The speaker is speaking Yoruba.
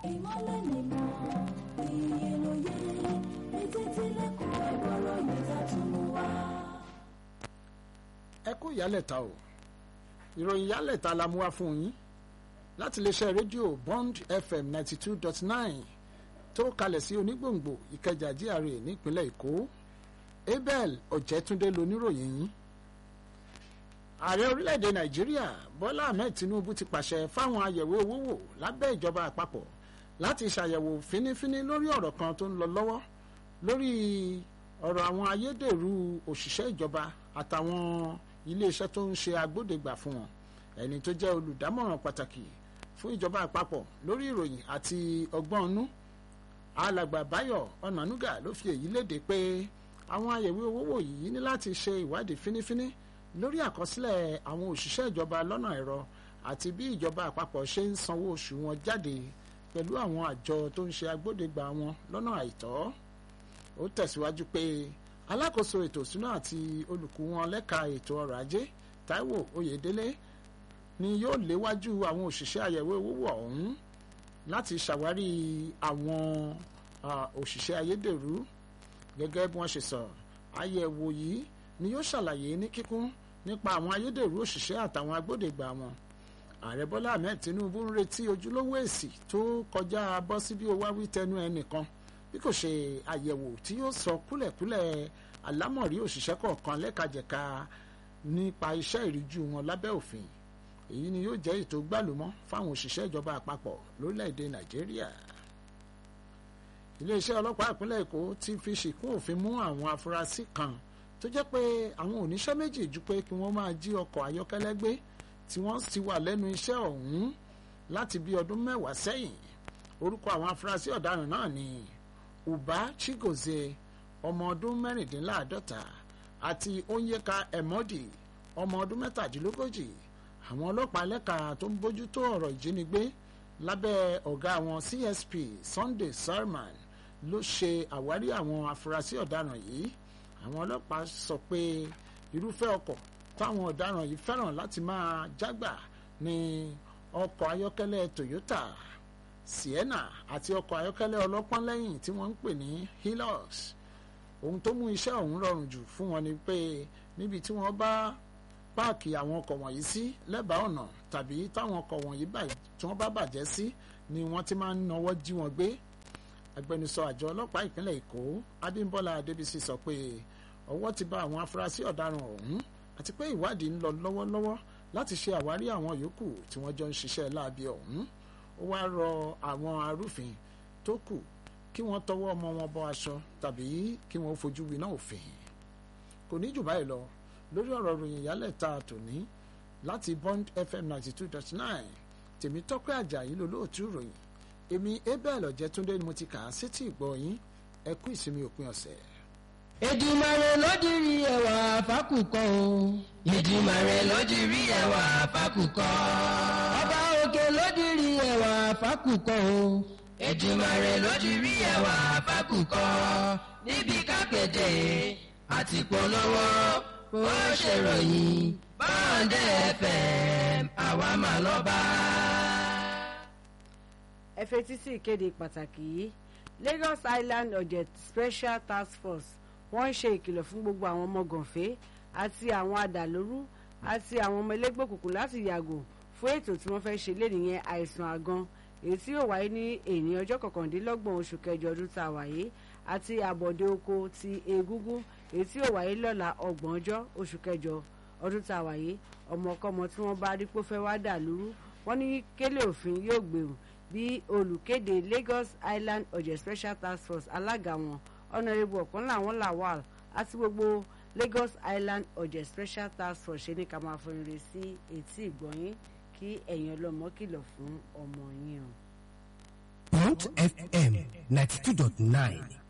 ìmọ́lẹ̀ nìmọ̀ iye lóye etí tilẹ̀kùn ẹ̀gbọ́rọ̀ yìí tá tún mú wá. ẹ kú ìyálẹ̀ta o ìròyìn ìyálẹ̀ta la mú wá fún yín láti iléeṣẹ́ rédíò bond fm ninety two dot nine tó kalẹ̀ sí onígbòǹgbò ìkẹjà GRA nípínlẹ̀ èkó abel ọ̀jẹ̀túndé loníròyìn yín ààrẹ orílẹ̀-èdè nàìjíríà bọ́lá ahmed tinubu ti pàṣẹ fáwọn àyẹ̀wò owó wò lábẹ́ ìjọba àpapọ̀ láti ṣàyẹ̀wò fínífíní lórí ọ̀rọ̀ kan tó ń lọ lọ́wọ́ lórí ọ̀rọ̀ àwọn ayédèrú òṣìṣẹ́ ìjọba àtàwọn iléeṣẹ́ tó ń ṣe agbódegbà fún wọn ẹni tó jẹ́ olùdámọ̀ràn pàtàkì fún ìjọba àpapọ̀ lórí ìròyìn àti ọgbọ́n inú alàgbà báyọ̀ ọ̀nànúgà ló fi èyí léde pé àwọn àyẹ̀wò owó wò yìí ní láti ṣe ìwádìí fínífíní lórí àkọsílẹ̀ àwọn òṣìṣẹ́ ìjọba lọ́nà ẹ̀rọ àti bí ìjọba àpapọ̀ ṣe ń sanwó oṣù wọn jáde pẹ̀lú àwọn àjọ tó ń ṣe agbódegbà wọn lọ́nà àìtọ́ ó tẹ̀síwájú pé alákòóso ètò ìṣúná àti olùkú wọn lẹ́ka ètò ọrọ̀ ajé Táíwò Oyèdélé ni yóò léwájú àwọn òṣìṣẹ́ àyẹ̀wò owó ọ̀hún láti ṣàwárí àwọn òṣìṣẹ́ ayédèrú gẹ́gẹ́ bí wọ́n ṣe sọ àyẹ̀wò yìí ni yóò ṣàlàyé ní kíkún nípa àwọn ayédèrú òṣìṣẹ́ àtàwọn agbódegbà wọn ààrẹ bọ́lá ahmed tinubu ń retí ojúlówó èsì tó kọjá bọ́ sí bí ó wá wí tẹnu ẹnìkan bí kò ṣe àyẹ̀wò tí yóò sọ kúlẹ̀kúlẹ̀ àlámọ̀rí òṣìṣẹ́ kọ̀ọ̀kan lẹ́kajẹ̀ka nípa iṣẹ́ ìríjú wọn lábẹ́ òfin èyí ni yóò jẹ́ ètò gbàlúmọ́ fáwọn òṣìṣẹ́ ìjọba àpapọ̀ lórílẹ̀‐èdè nàìjíríà iléeṣẹ́ ọlọ́pàá ìpínlẹ̀ èkó ti fi ṣìkún òfin mú àwọn afurasí kan tó jẹ́ pé àwọn oníṣẹ́ méjì ju pé kí wọ́n máa jí ọkọ̀ ayọ́kẹ́lẹ́ gbé tí wọ́n ti wà lẹ́nu iṣẹ́ ọ̀hún láti bí ọdún mẹ́wàá sẹ́yìn orúkọ àwọn afurasí ọ̀daràn náà ni uba chigozie ọmọ ọdún mẹ́rìndínláàádọ́ta àti onyeka emodi ọmọ ọdún mẹ́tàdínlógójì àwọn ọlọ́pàá lẹ́ka tó ń bójútó ọ̀rọ̀ ìjínigbé lábẹ́ ọ̀gá àwọn CSP Sunday Sarman ló ṣe àwárí àwọn afurasí ọ̀daràn yìí àwọn ọlọ́pàá sọ pé irúfẹ́ ọkọ̀ táwọn ọ̀daràn yìí fẹ́ràn láti máa jágbà ní ọkọ̀ ayọ́kẹ́lẹ́ Toyota Sienna àti ọkọ̀ ayọ́kẹ́lẹ́ ọlọ́pọ́n lẹ́yìn tí wọ́n ń pè ní Hilux ohun tó mú iṣẹ́ ọ̀hún rọrùn jù fún wọn ni pé níbi tí wọ́n bá páàkì àwọn ọkọ̀ wọ̀nyí sí lẹ́bàá ọ̀nà tàbí táwọn ọkọ̀ wọ̀nyí tí wọ́n bá bàjẹ́ sí ni wọ́n ti máa ń náwó jí wọn gbé agbẹnusọ àjọ ọlọ́pàá ìpínlẹ̀ Èkó Abímbọ́lá Adébísí sọ pé ọwọ́ ti bá àwọn afurasí ọ̀daràn ọ̀hún àti pé ìwádìí ń lọ lọ́wọ́lọ́wọ́ láti ṣe àwárí àwọn yòókù tí wọ́n jọ ń ṣiṣẹ́ láabi ọ̀hún ó wá rọ àwọn arúfin tó kù kí wọ́n tọwọ́ ọmọ wọn bọ aṣọ tàbí kí wọ́n fojú winá òfin kò ní jù báyìí lọ lórí ọ̀rọ̀ ròyìn ìyálẹ̀ ta tòní láti Bond FM ninety two dot nine tèmi tọ́pẹ́ àjàyí lolóòtú ròyìn èmi abel ọ̀jẹ̀túndé ni mo ti kà á sétí ìgbọ́ yín ẹ kú ìsinmi òpin ọ̀sẹ̀. Èdùmàrè ló dirí ẹwà fákùkọ o. Èdùmàrè ló dirí ẹwà fákùkọ. Ọba òkè ló dirí ẹwà fákùkọ o. Èdùmàrè ló dirí ẹwà fákùkọ. Níbi kápẹ́tẹ̀ àti polówó ó ṣèròyìn báńdẹ̀ FM àwa máa lọ bá. ẹ fetí sí ìkéde pàtàkì yìí Lagos Island Ọ̀jẹ̀ Special Task Force wọ́n ń ṣe ìkìlọ̀ fún gbogbo àwọn ọmọ gànfẹ́ àti àwọn adàlórú àti àwọn ọmọ ẹlẹ́gbẹ́ òkùnkùn láti yàgò fún ètò tí wọ́n fẹ́ ṣe léde yẹn àìsàn àgan èyí tí yóò wáyé ní èní ọjọ́ kọkàndínlọ́gbọ̀n oṣù kẹjọ ọdún tá a wáyé àti àbọ̀dé oko ti egúngún èyí tí yóò wáyé lọ́la ọgbọ̀n ọjọ́ oṣù kẹjọ ọdún tá a wáyé ọmọkọ́mọ tí wọ́n bá rí pé fẹ́ wá dà lúrú wọ́n ní kélé òfin yóò gbèrú bí olùkéde Lagos Island Ọ̀jẹ̀ Special Task Force alága wọn ọ̀nàrẹ́bù ọ̀kan làwọn lawal àti gbogbo Lagos Island Ọ̀jẹ̀ Special Task Force ṣe ní ká máa fọ ire sí etí ìgbọ̀nyín kí ẹ̀yin ọlọ́mọ kìlọ̀ fún ọmọ yín o. Bond FM ninety two dot nine